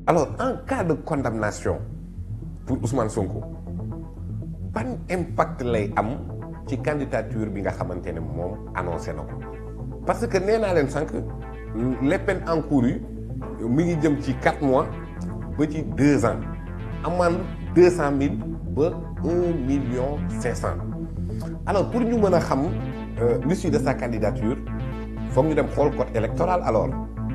alors en cas de condamnation pour Ousmane Sonko ban impact lay am ci candidature bi nga xamante ne moom annoncé na ko parce que nee naa leen sànq les peines encourues mi ngi jëm ci quatre mois ba ci deux ans amende deux cent mille ba un million cinq cent alors pour ñu mën a xam l'issue de sa candidature foog ñu dem xool code électoral alors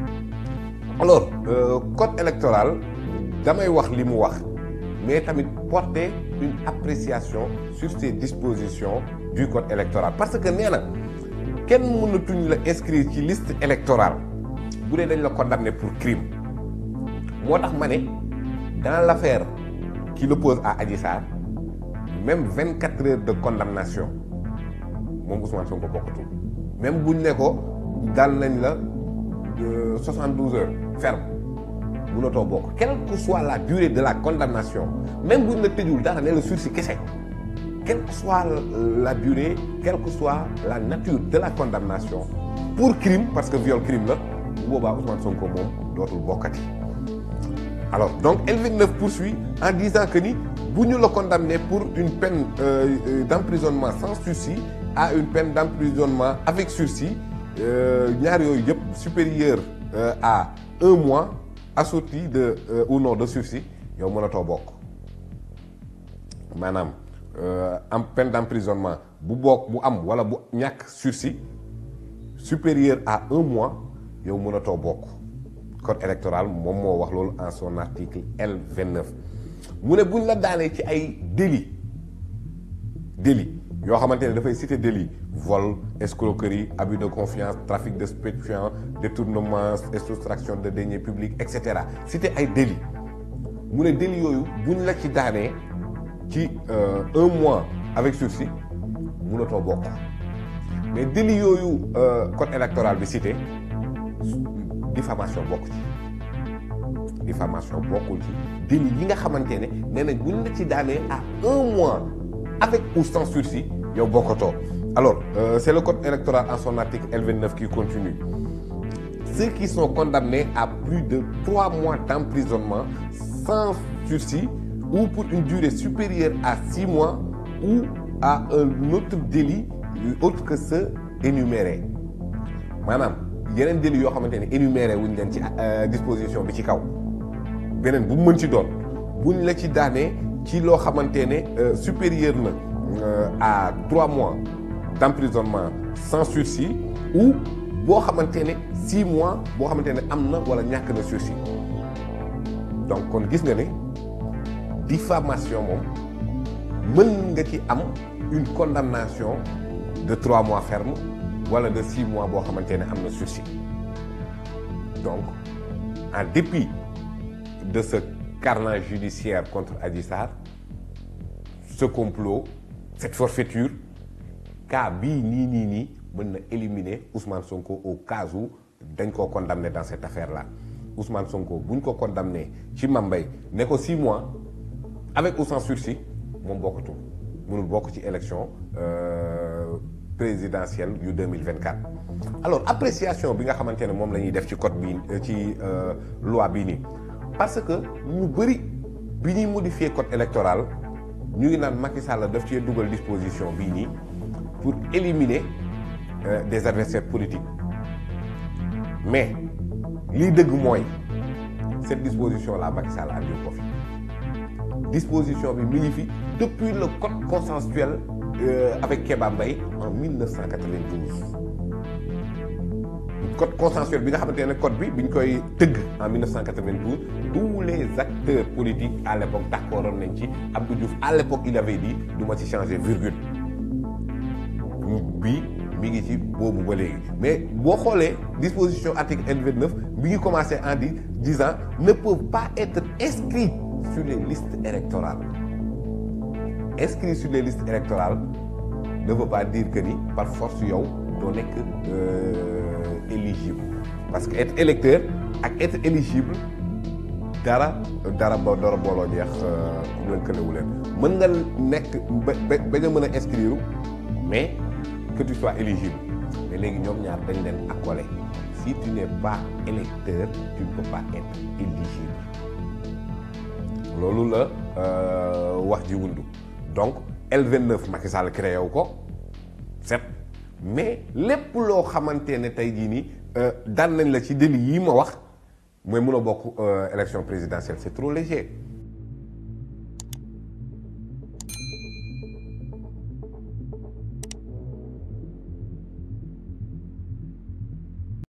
alors euh, code électoral damay wax li mu wax mais tamit porter une appréciation sur ces dispositions du code électoral parce que nee na kenn mënatuñ la inscrire ci liste électorale bu dee dañ la condamné pour crime moo tax ma ne dans l'affaire qui l'oppose à Adji Sarr même vingt quatre heures de condamnation moom Ousmane Sonko bokkatul même buñ ne ko dal nañ la soixante douze heures ferme mënatoo bokk quelle que soit la durée de la condamnation même buñ la tëjul dara ne la sursis kese quelle que soit la durée quelle que soit la nature de la condamnation pour crime parce que viol crime la bu boobaa Ousmane Sonko moom dootul bokkati alors donc L29 poursuit en disant que ni bu ñu la condamné pour une peine euh, euh, d'emprisonnement sans sursis à une peine d'emprisonnement avec sursis ñaar yooyu yëpp supérieur euh, à un mois assorti de ou non de sursis yow mënatoo bokk maanaam en peine d'emprisonnement bu bokk bu am wala bu ñàkk sursis supérieur à un mois yow mënatoo bokk code électoral moom moo wax loolu en son article L29 mu ne buñ la daanee ci ay délit délit yoo xamante ne dafay citer délit vol escroquerie abus de confiance trafic de stupéfiants détournement et soustraction de deniers publics et cetera citer ay délit mu ne délit yooyu buñ la ci daanee ci un mois avec sursis mënatoo bokk mais délit yooyu code électoral bi cité diffamation bokk ci diffamation bokkul ci délit yi nga xamante ne nee nañ buñ la ci daanee à un mois avec ou sans sursis yow bokkatoo alors euh, c'est le code électoral en son article L29 qui continue ceux qui sont condamnés à plus de trois mois d'emprisonnement sans sursis ou pour une durée supérieure à six mois ou à un autre délit autre que ceux énumérés maanaam yeneen délit yoo xamante ne énuméré wuñ leen ci disposition bi ci kaw beneen bu mu mën ci doon buñ la ci daanee ci loo xamante ne supérieur na à trois mois d'emprisonnement sans sursis ou boo xamante ne six mois boo xamante ne am na wala ñàkk na sursis donc kon gis nga ne diffamation moom mën nga ci am une condamnation de trois mois ferme wala de six mois boo xamante ne am na sursis donc en dépit de ce carnage judiciaire contre Adji Sarr ce complot cette forfaiture cas bii nii nii nii mën na éliminer Ousmane Sonko au cas où dañ koo condamné dans cette affaire là Ousmane Sonko buñ ko condamné ci Mambay ne ko six mois avec ou sans sursis moom bokkatul mënul bokk ci élection euh, présidentielle yu 2024 alors appréciation bi nga xamante ne moom la ñuy def ci code bi ci loi bii nii parce que ñu bëri bi ñuy modifier code électoral ñu ngi naan Macky Sall daf cee dugal disposition bii nii pour éliminer euh, des adversaires politiques mais lii dëgg mooy cette disposition là Macky Sall andi ko fi disposition bi mi ngi fi depuis le code consensuel euh, avec Kéba Mbaye en 1992 code consensuel bi nga xamante ne code bi biñ koy tëgg en 1992 tous les acteurs politiques à l'époque d'accordoon nañ ci Abdou Diouf à l'époque il avait dit du ma ci changer virgule bi mi ngi ci boobu ba léegi mais boo xoolee disposition article L29 mi ngi commencé en di disant ne peuvent pas être inscrits sur les listes électorales inscrits sur les listes électorales ne veut pas dire que ni par force yow doo nekk éligible parce que être électeur ak être éligible dara dara ba dara booloo jeex lënkalewu leen mën nga nekk ba ba bañ a mën a inscrire mais que tu sois éligible mais léegi ñoom ñaar dañ leen accolé si tu n'es pas électeur tu ne peux pas être éligible loolu la wax ji wundu donc L29 Macky Sall créé wu ko set mais lépp loo xamante ne tey jii nii daan nañ la ci délit yi ma wax mooy mun a bokk élection présidentielle c'est trop léger